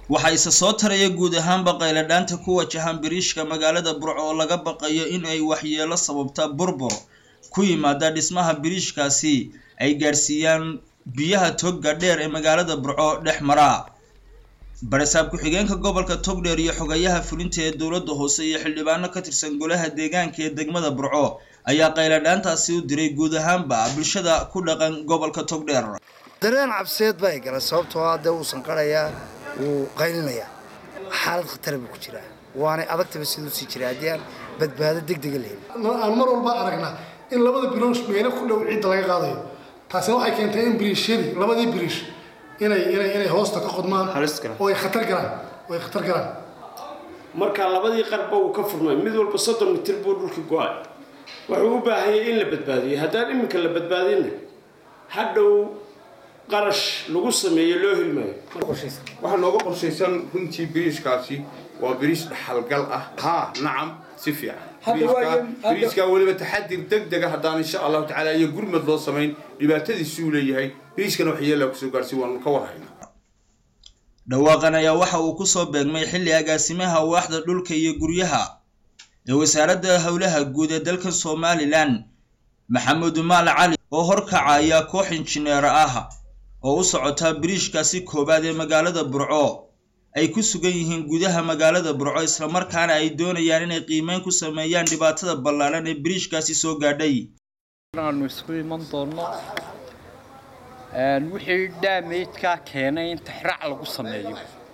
waxaa isa soo taraya guud ahaanba qayladhaanta ku wajahan biriishka magaalada burco oo laga baqayo in ay waxyeelo sababta burbur ku yimaada dhismaha biriishkaasi ay gaadhsiiyaan biyaha togga dheer ee magaalada burco dhex mara barasaab ku-xigeenka gobolka togdheer iyo xogayaha fulinta ee dowladda hoose iyo xildhibaano ka tirsan golaha deegaanka ee degmada burco ayaa qayladhaantaasi u diray guud ahaanba bulshada ku dhaqan gobolka togdheer dareen cabseed baa gala sababtoo ah dee uusan qarayaa wuu qaylinayaa xaalad khatara buu ku jiraa waanay adagtaba siduu sii jira haddii aan badbaado degdega la helin aan mar walba aragnaa in labada biriish meelo ku dhow ciidda laga qaadayo taasina waxay keentay in biriishyadii labadii biriish inay inay inay hoosta ka qodmaan oo ay khatar galaan oo ay khatar galaan marka labadii qarba uu ka furmay mid walba soddon mitir buu dhulka go-ay wuxuu u baahanyay in la badbaadiyo haddaan iminka la badbaadinna hadhow qarash lagu sameeyo loo hilmayo waxaa nooga qorshaysan runtii biriishkaasi waa biriish dhaxalgal ah haa nacam si fiican biriishkaa weliba taxadir deg dega haddaan insha allahu tacaala iyo gurmad loo samayn dhibaatadiisuu leeyahay biriishkana waxyeelaa kusoo gaarsi waanu ka warhaynaa dhawaaqan ayaa waxa uu kusoo beegmay xilli agaasimaha waaxda dhulka iyo guryaha ee wasaaradda howlaha guud ee dalka somalilan maxamed maal cali oo horkacaya koox injineer ah oo u socota biriishkaasi koowaad ee magaalada burco ay ku sugan yihiin gudaha magaalada burco islamarkaana ay doonayaan inay qiimeyn ku sameeyaan dhibaatada ballaaran ee biriishkaasi soo gaadhay aanu isku iman doonno wixii dhaameydkaa keenay in tixraac lagu sameeyo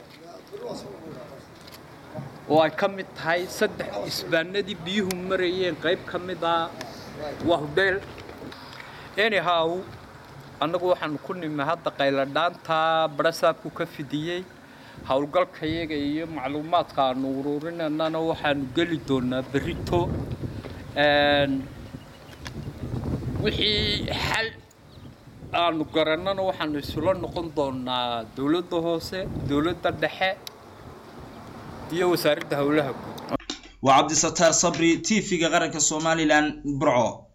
oo ay ka mid tahay saddex isbaanadii biyuhu marayeen qayb ka mid ah waa hudheel anyhow annagu waxaanu ku nimi hadda qayladhaanta barasaabku ka fidiyey howlgalka iyaga iyo macluumaadka aanu ururinanana waxaanu geli doonaa berito wixii xal aanu garannana waxaanu isula noqon doonaa dowladda hoose dowladda dhexe iyo wasaaradda howlaha guud waa cabdisataar sabri t v-ga qaranka somalilan burco